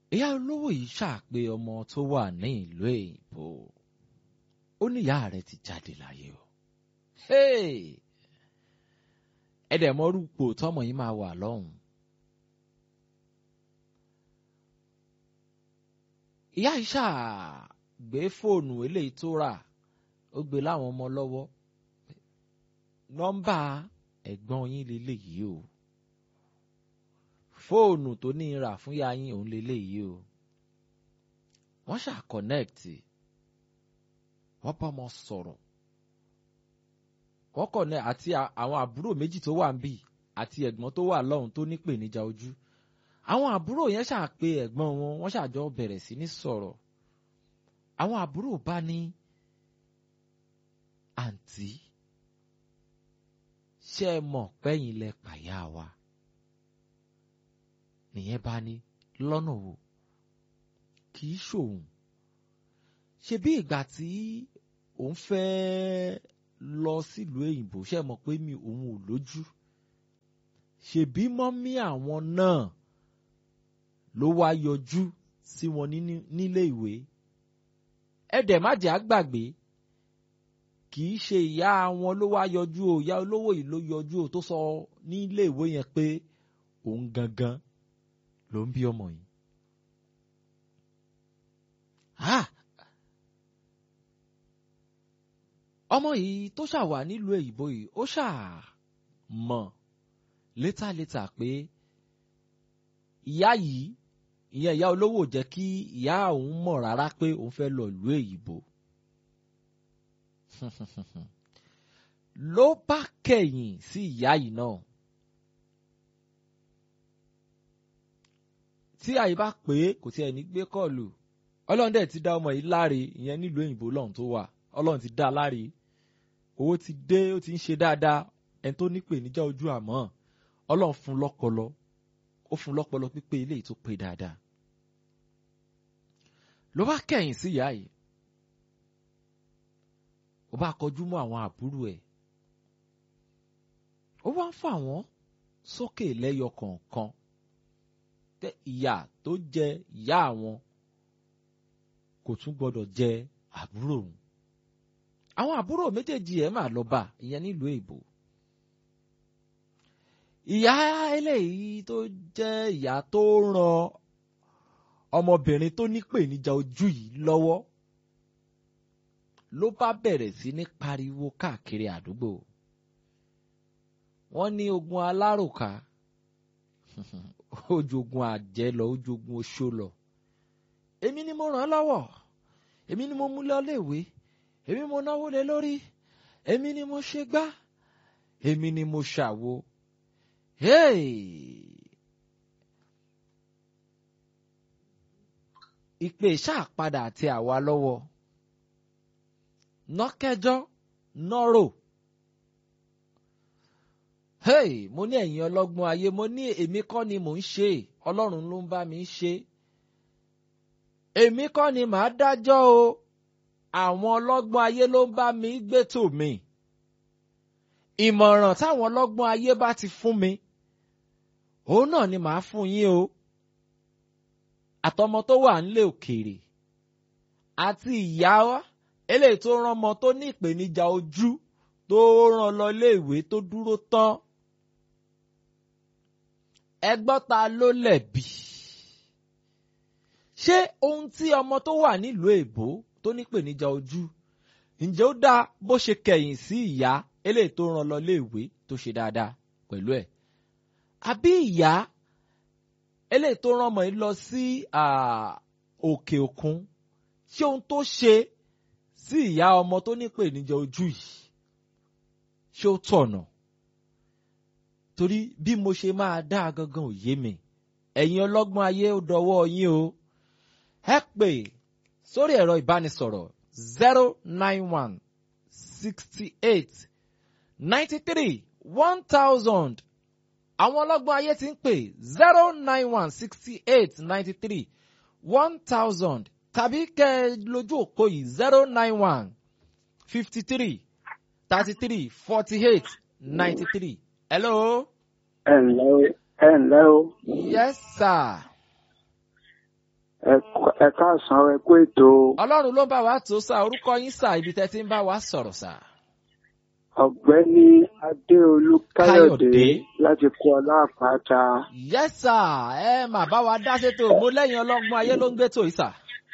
ìyá olówó yìí ṣàpè ọmọ tó wà ní ìlú èyìnbó ó ní ìyá rẹ̀ ti jáde láyé o ẹ̀dẹ̀ mọ́rúpò tọmọ yìí máa wà lọ́hùn. ìyá yìí ṣàgbé fóònù eléyìí tó rà ó gbé láwọn ọmọ lọ́wọ́ nọ́mbà ẹ̀gbọ́n yín leléyìí o fóònù tó ní rà fún ya yín òun leléyìí o wọ́n ṣà kọ̀nẹ́ẹ̀tì wọ́n bá ọmọ sọ̀rọ̀ wọ́n kọ̀nẹ́ àti àwọn àbúrò méjì tó wà ń bì àti ẹ̀gbọ́n tó wà lọ́hùn tó nípèníjà ojú àwọn àbúrò yẹn ṣáà pé ẹ̀gbọ́n wọn wọ́n ṣàjọ bẹ̀rẹ̀ sí ní sọ̀rọ̀ àwọn àbúrò bá ní àǹtí ṣé ẹ mọ̀ pẹ́yìn lẹ pàyà wa nìyẹn bá ní lọ́nà wo kì í ṣòun ṣe bí ìgbà tí òun fẹ́ lọ sílùú èyìnbó ṣe mọ̀ pé mi òun ò lójú ṣèbí mọ́mí àwọn náà ló wá yọjú sí wọn nílé ìwé ẹ̀dẹ̀ má jẹ́ àgbàgbé kì í ṣe ìyá wọn ló wá yọjú o ìyá olówó yìí ló yọjú o tó sọ nílé ìwé yẹn pé òun gangan ló ń bí ọmọ yìí. ọmọ yìí tó ṣàwà nílùú èyìnbó yìí ó ṣàmọ̀ létàlétà pé ìyá yìí ìyẹn ìyá olówó jẹ́ kí ìyá òun mọ̀ rárá pé òun fẹ́ lọ ìlú èyìnbó. ló bá kẹ̀yìn sí ìyá yìí náà. tí àyè bá pé kò tiẹ̀ ní gbé kọ́ọ̀lù ọlọ́run dẹ̀ ti dá ọmọ yìí láre ìyẹn nílùú òyìnbó lọ́hùn tó wà ọlọ́run ti dá a láre owó ti dé ó ti ń ṣe dáadáa ẹni tó ní pèníjà ojú àmọ́ ọlọ́run fún lọ́pọlọ ó fún lọ́pọlọ pípé eléyìí tó pé dáadáa ló bá kẹ̀yìn sí ìyá yìí ó bá kọjú mọ́ àwọn àbúrò ẹ̀ ó wá ń fà wọ́n sókè lẹ́yọ kọ̀ọ̀kan pé ìyà tó jẹ ìyá àwọn kò tún gbọdọ̀ jẹ àbúrò òun àwọn àbúrò méjèèjì ẹ̀ máa lọ bá ìyẹn nílùú èbó ìyá eléyìí tó jẹ́ ìyá tó ran ọmọbìnrin tó nípèníjà ojú yìí lọ́wọ́ ló bá bẹ̀rẹ̀ sí ní pariwo káàkiri àdúgbò wọ́n ní ogun aláròká ojogun àjẹ́ lọ ojogun oṣó lọ èmi ni mo ràn án lọ́wọ́ èmi ni mo mú lọ léèwé èmi mo náwó lé lórí èmi ni mo ṣe gbá èmi ni mo ṣàwo ìpè ṣáàpadà àti àwa lọ́wọ́ nọ́kẹ́jọ́ nọ́rò hey mo ní ẹ̀yin ọlọ́gbọ́n ayé mo ní èmi kọ́ ni mò ń ṣe ọlọ́run ló ń bá mi ṣe èmi kọ́ ni màá dájọ́ o àwọn ọlọ́gbọ́n ayé ló ń bá mi gbétò mi ìmọ̀ràn táwọn ọlọ́gbọ́n ayé bá ti fún mi òun náà ni màá fún yín o àtọmọ tó wà nílé òkèèrè àti ìyá wa eléyìí tó rán ọmọ tó ní ìpèníjà ojú tó rán lọ iléèwé tó dúró tán ẹgbọ́n ta ló lẹ̀bi ṣé ohun tí ọmọ tó wà nílùú èbó tó nípèníjà ojú ǹjẹ́ ó dáa bó ṣe kẹ̀yìn sí ìyá eléyìí tó rán lọ iléèwé tó ṣe dáadáa pẹ̀lú ẹ̀ àbí ìyá eléyìí tó rán ọmọ yìí lọ sí òkè òkun ṣé ohun tó ṣe sí ìyá ọmọ tó nípèníjà ojú yìí ṣé ó tọ̀nà torí bí mo ṣe máa dá gangan ò yé mi ẹ̀yin ọlọ́gbọ́n ayé ó dọwọ́ yín o ẹ pè sórí ẹ̀rọ ìbánisọ̀rọ̀ zero nine one sixty eight ninety three one thousand àwọn ọlọ́gbọ́n ayé ti ń pè zero nine one sixty eight ninety three one thousand tàbí kẹ́ ẹ lójú òpó yìí zero nine one fifty three thirty three forty eight ninety three. hello. ẹ ǹlẹ́ o ẹ ǹlẹ́ o. yes sir. ẹ káàsán ẹ kú ètò ọlọ́run ló ń bá wa tó sá orúkọ yín sá ibi tẹ́ ti ń bá wa sọ̀rọ̀ sá. ọ̀gbẹ́ni adéolú káyọ̀dé Káyọ̀dé. láti kú ọlá àpáta yes sir ẹ mà bá wa dá sétò mo lẹ́yìn ọlọ́gbọ́n ayé ló ń gbé tò yìí sà.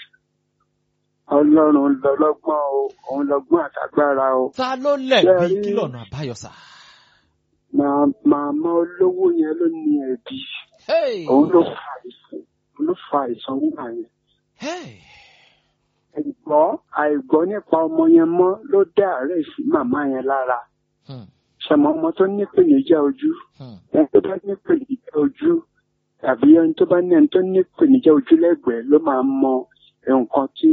ọlọ́run lọ́lọ́gbọ́n o òun lọ́gbọ́n àtàgbára o ta ló lẹ̀bi Ṣé ẹ rí- kí lọ́nà àbáyọ sà. Màá- màmá olówó yẹn ló ní ẹ̀bí Hey! òun ló fa àìsàn òun ló fa àìsàn nígbà yẹn Hey! àìgbọ́ àìgbọ́ nípa ọmọ yẹn mọ́ ló dá àárẹ̀ sí màmá yẹn lára Hmm, ṣàmọ́ ọmọ tó ní ìpèníjà ojú hmm, ẹni tó bá ní ìpèníjà ojú tàbí ẹni tó bá ní ẹni tó ní ìpèníjà ojú lẹ́gbẹ̀ẹ́ ló máa mọ nǹkan tí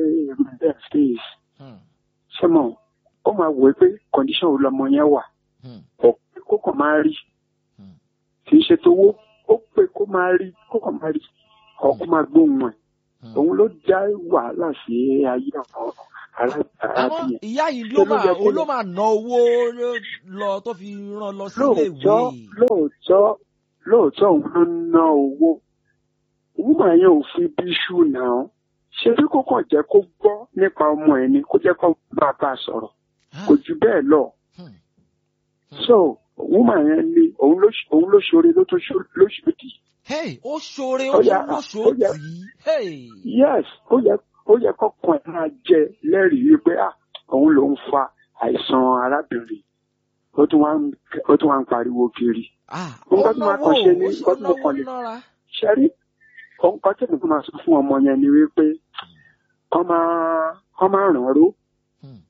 ẹ̀ face hmm, ṣé mọ̀ ó máa wò ó pé condition wo lọmọ yẹn wà hmm, ó pé kó kàn máa rí hmm. kì í ṣe tówó ó pé kó máa rí kó kàn máa rí ọ̀ kó máa gbóhùn ẹ̀ Hmm. òun ló dá wàhálà sí ayé àwọn ará- àmọ́ arábìnrin ìyá yìí ló Ṣé ló máa yẹ kó òun ló lọ? máa ná owó lọ tó fi rán lọ sílé ìwé. lóòótọ́ lóòótọ́ lóòótọ́ òun ló ná owó woman yẹn ò fi bí ṣù náà ṣé bí kò kàn jẹ́ kó gbọ́ nípa ọmọ ẹ̀ ni kó jẹ́ kó bá a bá a sọ̀rọ̀ Ah, kò jù bẹ́ẹ̀ lọ hmm, so woman yẹn ni òun ló òun ló ṣoore ló tó ṣó- ló ṣòdì Hey! ó ṣoore Ó ó yá, ló ó ṣòótì. yá. Hey! yes ó yẹ ó yẹ kọkàn ẹ̀ máa jẹ lẹ́rìí wípé ah òun ló ń fa àìsàn arábìnrin ó tún wá ń ó tún wá ń pariwo kiri Ah, Nǹkan ó tí màá náwó kàn ṣe ni ó nǹkan tí mo náwó kàn lè- nára. ṣẹ́rí nǹkan tí nǹkan máa sọ fún ọmọ yẹn ni wípé kọ́ máa kọ́ máa ràn án ró Hmm,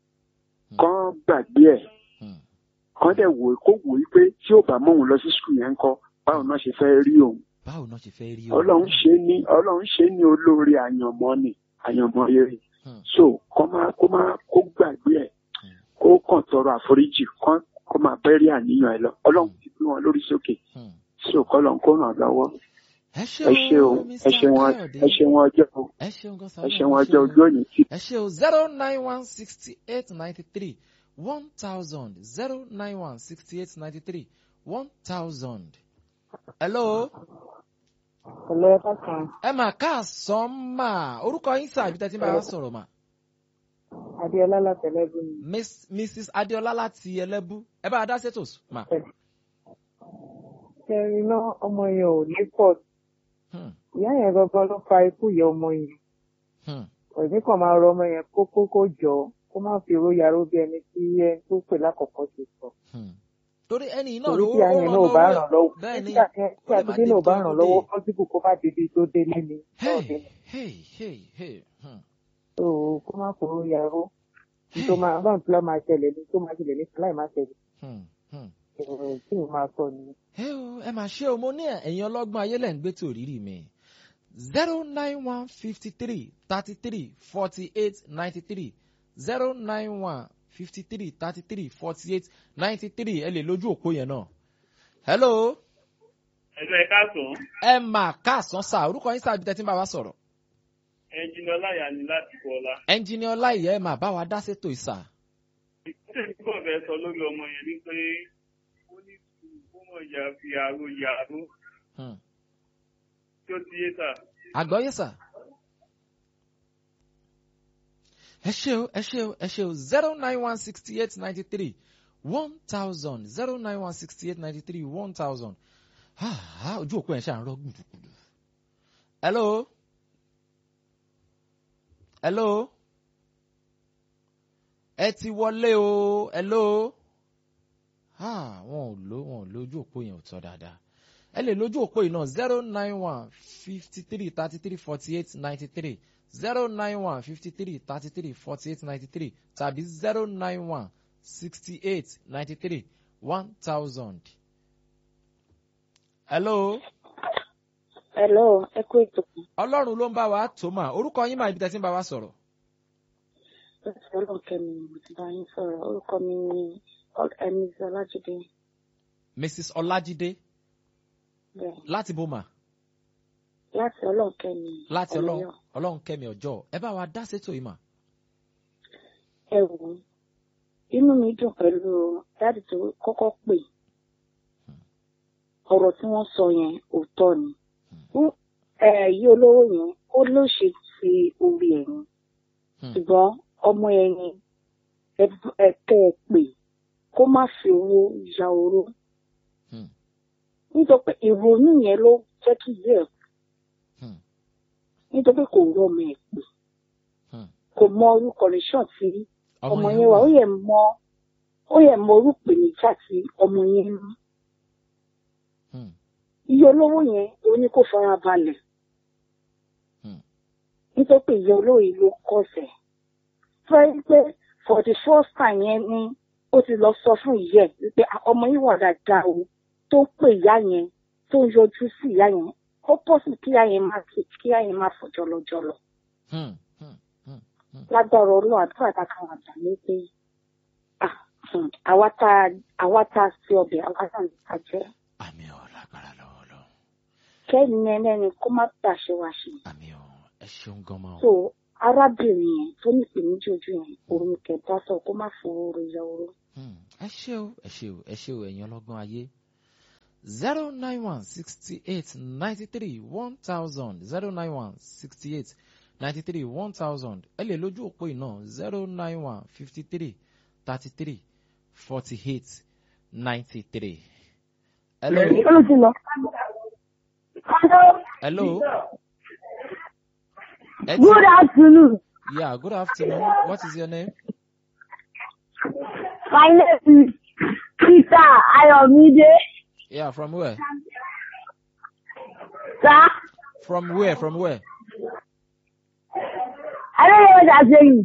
kọ́ gbàgbé ẹ̀ hmm. kọ́ dẹ̀ wò kó wò ó pé tí ò bá mọ̀ òun lọ sí skul yẹn kọ́ báwo náà ṣe fẹ́ rí òun báwo náà ṣe fẹ́ rí o. ọlọ́run ṣe ní ọlọ́run ṣe ní olóore àyànmọ́ ni àyànmọ́ rere Hmm. so kọ́ máa kó máa kó gbàgbé ẹ̀ Hmm. kó kàn tọrọ àforíjì kọ́ kó máa bẹ́rí àníyàn ẹ̀ lọ ọlọ́run ti gbé wọn lórí sókè Hmm. so kọ́ lọ́n kó ràn lọ́wọ́ ẹ ṣe ẹ ṣe o o ẹ Mr. ṣe wọn Káyọ̀dé ẹ ṣe wọn ọjọ́ o ẹ ṣeun gan sa ẹ ṣe Ọlọ́run wọn ṣe ọjọ́ o. ojú òní tí ẹ ṣe o zero nine one sixty eight ninety three one thousand zero nine one sixty eight ninety three one thousand. hello Ọ̀lẹ́ ẹ̀ka kan, ẹ mà káàsán mà orúkọ yín sà ibi tẹ́ ti ń bá wa sọ̀rọ̀ mà Adéọlá látẹ̀lẹ́gùn mi. Miss- mrs adéọlá láti ẹlẹ́bú ẹ bá a dá sétò mà. Ṣẹ́rin náà ọmọ yẹn ò ní pọ̀. Hmm, Ìyá yẹn gangan ló fa ikú ìyá ọmọ yẹn. hmm, Òní kan máa rọ ọmọ yẹn kó kó kó jọ kó má fi owó yaró bí ẹni tí ẹni tó pè lákọ̀ọ́kọ́ ti sọ. hmm. torí ẹni yìí náà Torí ló tí ìyá yẹn náà ò bá ràn lọ́wọ́. bẹ́ẹ̀ ni Tí ó lè má àtidé náà ò bá débi tó ràn dé. lọ́wọ́ pọ́sibù kó má débi tó délé ni. hey Náà ni. hey hey hey hmm, So kó má fowó yaró. Ní tó máa báwọn tó lọ́ máa ṣẹlẹ̀ ní tó máa ṣẹlẹ̀ ní láì má ṣẹlẹ̀. hmm, hmm. Èrò tí mo máa sọ ni. ẹ o ẹ máa ṣe o mo ní ẹ̀yin ọlọ́gbọ́n ayé lẹ́ ń gbé tòrírì mi zero nine one fifty three thirty three forty eight ninety three zero nine one fifty three thirty three forty eight ninety three ẹ lè lójú òpó yẹn náà. hello ẹ̀lú ẹ̀ka sùn ẹ mà káàsán sá orúkọ yín sáà bí tẹ́tí ń bá wa sọ̀rọ̀ ẹnjìnì ọláyà ni láti kọ́lá. ẹnjìnì ọláìyẹ ẹ mà bá wa dá sétò ìsà. ìpínlẹ̀ tí kò fẹ́ sọ lórí ọmọ yẹn ni pé ó ní sùúrù kó mọ̀ ya fi àrò yàrá Hmm. tí ó ti yé sà. àgbọ́yé sà. ẹ ṣe o ẹ ṣe o ẹ ṣe o zero nine one sixty eight ninety three one thousand zero nine one sixty eight ninety three one thousand ojú òpó ẹ̀ ṣe à ń rọ gbùdùgbùdù. hello hello ẹ ti wọlé o hello ah, wọn ò lo wọn ò lo ojú òpó yẹn ò tọ́ dáadáa ẹ lè lójú òpó yìí náà zero nine one fifty three thirty three forty eight ninety three zero nine one fifty three thirty three forty eight ninety three tàbí zero nine one sixty eight ninety three one thousand. hello Hello, ẹ kú ètò kan. ọlọ́run ló ń bá wa tó mà orúkọ yín máa ibi tẹ́ ti ń bá wa sọ̀rọ̀. Láti ọlọ́ọ̀kẹ́ mi ni mo ti bá yín sọ̀rọ̀. Orúkọ mi ni Emis Ọlájídé. mrs ọlájídé Bẹ́ẹ̀. láti boma Láti ọlọ́ọ̀kẹ́ mi. láti ọlọ́run Ọ̀yọ́. ọlọ́run kẹ́mi ọjọ́ ẹ bá wa dá sétò yìí mà. Ẹ wò ó. Inú mi dùn pẹ̀lú dáàdì tó kọ́kọ́ pè. Ọ̀rọ̀ tí wọ́n sọ yẹn òótọ́ ni. Fún ẹ yí olówó yẹn, ó ló ṣe ti orí ẹ̀yìn Hmm. ṣùgbọ́n ọmọ ẹ̀yìn ẹ̀kẹ́ ẹ̀ pè kó má fi owó ya oró Hmm. nítorí pé ìrònú yẹn ló jẹ́ kí ìyá ẹ̀ kú Hmm. nítorí pé kò rọ ọmọ ẹ̀ pè Hmm. kò mọ orúkọ nìṣàn tí ọmọ yẹn wà ó yẹ mọ ó yẹ mọ orúkọ níjà tí ọmọ yẹn ní Hmm. iye olówó yẹn ó ní kó fara balẹ̀ Hmm. nítorí pé iye olówó yìí ló kọsẹ̀ fẹ́ pé for the first time yẹn ni ó ti lọ sọ fún ìyá ẹ̀ wípé "Ah, ọmọ yìí wà dáadáa o tó ń pè ìyá yẹn tó ń yọjú sí ìyá yẹn ó pọ̀ sí kí ìyá yẹn má kí kí ìyá yẹn má fọjọ́ lọ́jọ́ lọ Hmm. Hmm. Hmm. lágbára ọlọ́run àdúrà tá a kàn wà gbà ní pé ah, hmm, àwa tá a- àwa tá a sí ọbẹ̀ àwa tá a ní ká jẹ́ àmì ọ̀ lágbára lọ́wọ́ lọ kẹ́ni ẹlẹ́ni kó má gbàṣẹ wá ṣe. àmì ọ̀ ẹ ṣeun gan ma so o. arábìnrin yẹn tó ní ìpèníjà ojú yẹn òun kẹta sọ kó má fowó ya oró. Hmm. ẹ ṣé o ẹ ṣé o ẹ ṣé o ẹ̀yin ọlọ́gbọ́n ayé zero nine one sixty eight ninety three one thousand zero nine one sixty eight ninety three one thousand ẹ lè lójú òpó iná zero nine one fifty three thirty three forty eight ninety three. hello hello. Ẹ ti- Good afternoon. Yeah, good afternoon. What is your name? My name is Peter Ayomide. Yeah, from where? Sir, From where? From where? I don't know what I'm saying.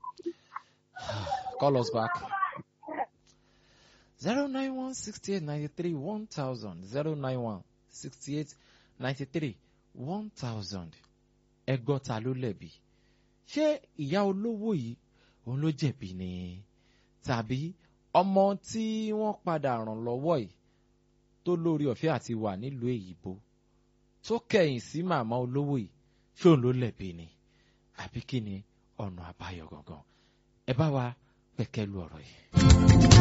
Call us back. 091 68 93 1000. 091 68 93 1000. Ẹgbọ́n ta ló lẹ̀bi? Ṣé ìyá olówó yìí òun ló jẹ̀bi ni? Tàbí ọmọ tí wọ́n padà ràn lọ́wọ́ yìí tó lórí ọ̀fẹ́ àti wà nílùú èyíbo tó kẹ̀yìn sí màmá olówó yìí ṣé òun ló lẹ̀bi ni? Àbí kí ni ọ̀nà àbáyọ gangan? Ẹ bá wa pẹ̀kẹ́ lu ọ̀rọ̀ yìí.